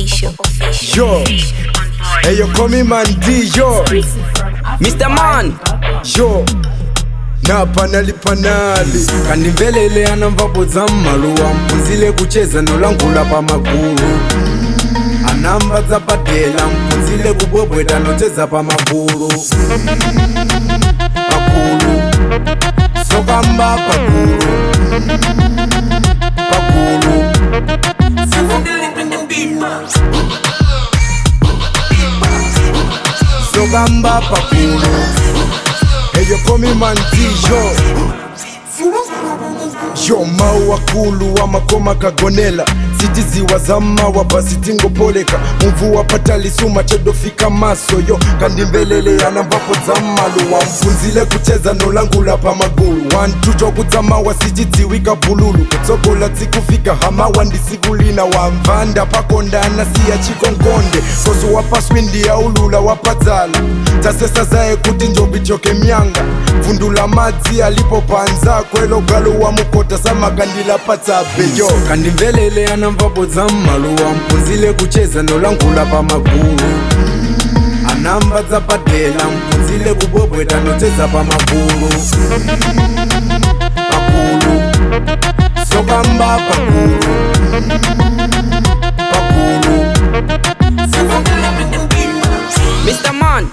official. Yo, hey yo, call me man D, yo, Mr. Man, yo. na panali panali kandimvelele anamvapo za mmaluwa mpunzile kucheza nolangula pa magulu anamba za padela mpunzile kubwebweta nocheza pa magulu pagulu sokamba pagulu pagulu sokamba pagulu eyo komi mantijo yo mau wakulu wa makoma kagonela sitiziwa zamawa basi tingopoleka mvu wapatalisuma chedofika maso yo kandimvelele anamvapo dzamaluwa mpunzile kucheza nolangula pa magulu wantucho kudzamawa sichidziwika bululu kutsogola dzikufika hamawa ndisikulina wamvanda pakondana siya chikonkonde koso wapaswindi yaulula wapadzala tasesa zaye kuti njobi choke myanga vundula madzi alipo panza kwelo galo wa mukota samakandila patsabe yo kandimvelele anamvapo dzammaluwa mpunzile kucheza nolangula pa magulu anamba dzapadela mpunzile kubwebweta nocheza pa magulu pagulu sokamba pagulu pagulu Mr. Man,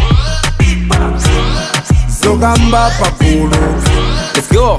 sokamba pagulu let's go.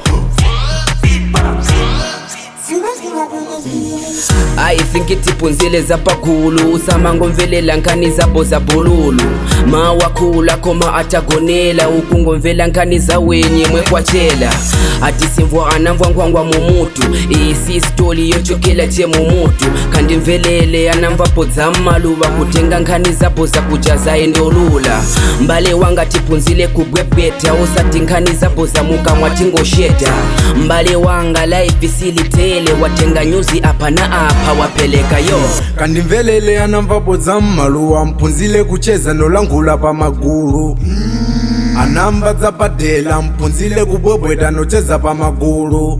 I think itipunzile zapagulu usamangomvelela nkani zabo zabululu mawakhula koma atagonela ukungomvela nkani zawenye mwekwatshela ati simvwa anamvwangwangwa mumutu isi stori yochokela che mumutu kandi mvelele anamvapo dzammaluva kutenga nkhani zabo zakujaza endolula mbale wanga tipunzile kubwebweta usati nkhani zabo zamukamwa tingosheta mbale wanga life silitele watenga nyuzi apa na apa wapeleka yo kandimvelele anamvapo dzammaluwa mpunzile kucheza nolangula pa magulu anamba dzapadela mpunzile kubwebweta nocheza pa magulu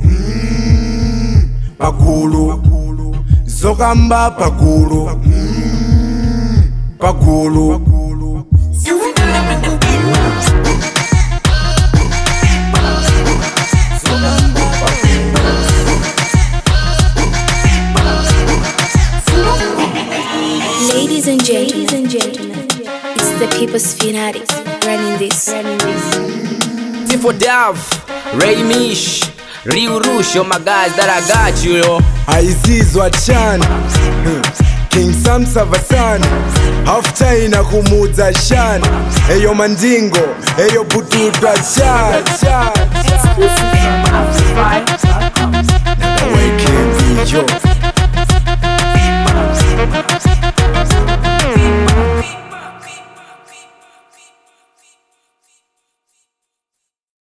pagulu zokamba pagulu pagulu Ladies and gentlemen, it's the people's fanatics running this. Tifo Dav, Ray Mish, Ryu Rush, oh my guys that I got you yo aizizwa chan king sam savasan hafutaina kumudza shan eyo mandingo eyo bututwa chan Exclusive from Amplify